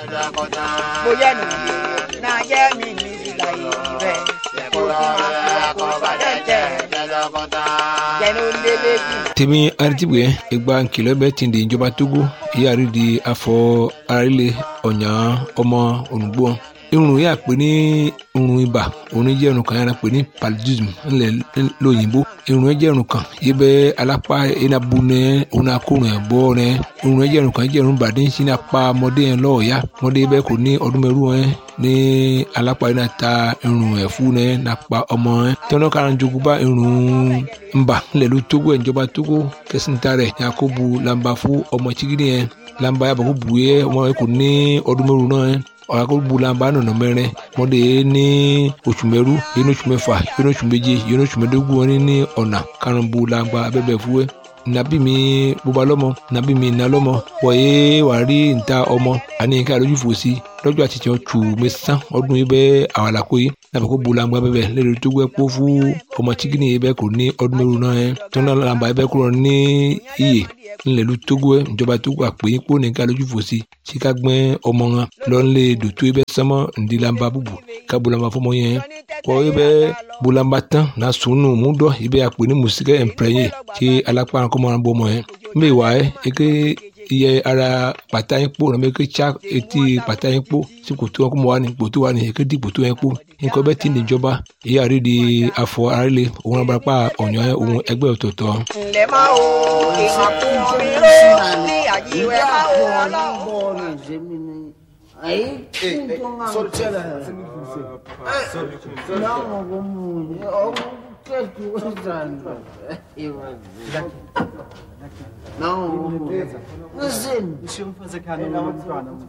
mo yẹ nu na yẹ mi ní ìlà ìbẹ kò tí ma fi wà kó balẹ̀ jẹ jẹnu lélẹ̀ bí. tèmi aritibue egba nkìlọ̀ bẹ ti di ìjọba togo ìyáàrí di afọ arílẹ̀ ọ̀nyà ọmọ ònùgbò irun yà pé ní irun ibà òun jẹ́ irun kan yàrá pé ní paludism ńlẹ̀ lóyìnbó irun jẹ́ irun kan yìí bẹ́ alápá enabu nẹ òun akórun ẹ̀ bọ́ nẹ irun jẹ́ irun kan jẹ́ irun bàdé ń sin apá ọmọdé yẹn lọ́ọ̀ọ́yá ọmọdé bẹ́ẹ̀ kò ní ọdún mẹ́rù ẹ̀ ní alápá yìí náà ta irun ẹ̀ fún nẹ nàpa ọmọ ẹ̀ tọ́nà kára jogun bá irun ńbà ńlẹ̀ ló tógó ẹ̀ ìjọba tógó kẹsìntà rẹ̀ yakubu lamba fún ọmọ chigidi yẹn lamba yàbọ̀ kó bu yẹ ọmọ yẹn kò ní ọdún mẹ́rù náà ẹ̀ ọ̀rọ̀ bulamba nọ̀nà mẹ́rin mọ́dé ní oṣù mẹ́rú yẹn oṣù mẹ́fà yẹn oṣù méje yẹn oṣù mẹ́dógún wọn ní ọ̀nà karùn-ún bulamba abẹ́bẹ̀ fúwẹ́ nabi mi bóba lọ́mọ nabi mi nà lọ́mọ wọ̀nyé wàá rí níta ọmọ àní ká lójú fò sí lọ́jọ́ àti tiẹ̀ tù mí sán ọdún yìí bẹ́ẹ̀ àwọn àlàkó yìí nàbẹ̀ kó bulamba bẹ́ẹ̀ lẹ́nu tó gbẹ́ kó fún ọmọ chikini yìí bẹ́ẹ̀ kò ní ọdún mẹ́rù náà yẹn tó náà làǹbà yìí bẹ́ẹ̀ kúrò ní iyè ńlẹ̀lú tógó ẹ̀ ìjọba tógó àpè yín kó nìka lójú fò sí sí ká gbẹ́ ọmọ wọn lọ́nlẹ̀ dòtó yìí bẹ́ẹ̀ sánmọ́ ǹdí làǹbà bùbù ká bulamba fọmọ yẹn kọ́ yìí bẹ́ẹ̀ bulamba tán náà sùnù múdọ̀ yìí bẹ́ẹ̀ àpè ní mùsíkẹ́ ẹ̀ǹpẹ̀rẹ̀yìn tí alápá kọ́mọ́ràn bọ́ ọmọ yẹn mbẹ́ wà ẹ́ eke iye ara pàtà yín kpó nàbẹ ké tsa etí pàtà yín kpó tí kòtò wọn kó mọ wà ní kòtò wà ní eke di kòtò yẹn kpó nǹkan bẹ́ẹ̀ ti níjọba èyí àrí di afọ arílẹ òun náà barapá ọ̀nyọ́ òun ẹgbẹ́ ọ̀tọ̀ọ̀tọ̀. ǹlẹ́ máa wo ìhàn fún mi ló ní àjíwẹ́ máa wo ọlọ́run. Aí, sortela. Não, vamos. Eu quero que usando. Não, listen. Deixa eu fazer carinho no plano.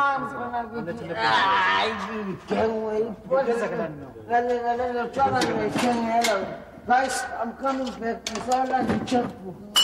Ai, quem aí? Galera, galera, try to make ela. Guys, I'm coming back. It's all like a checkbook.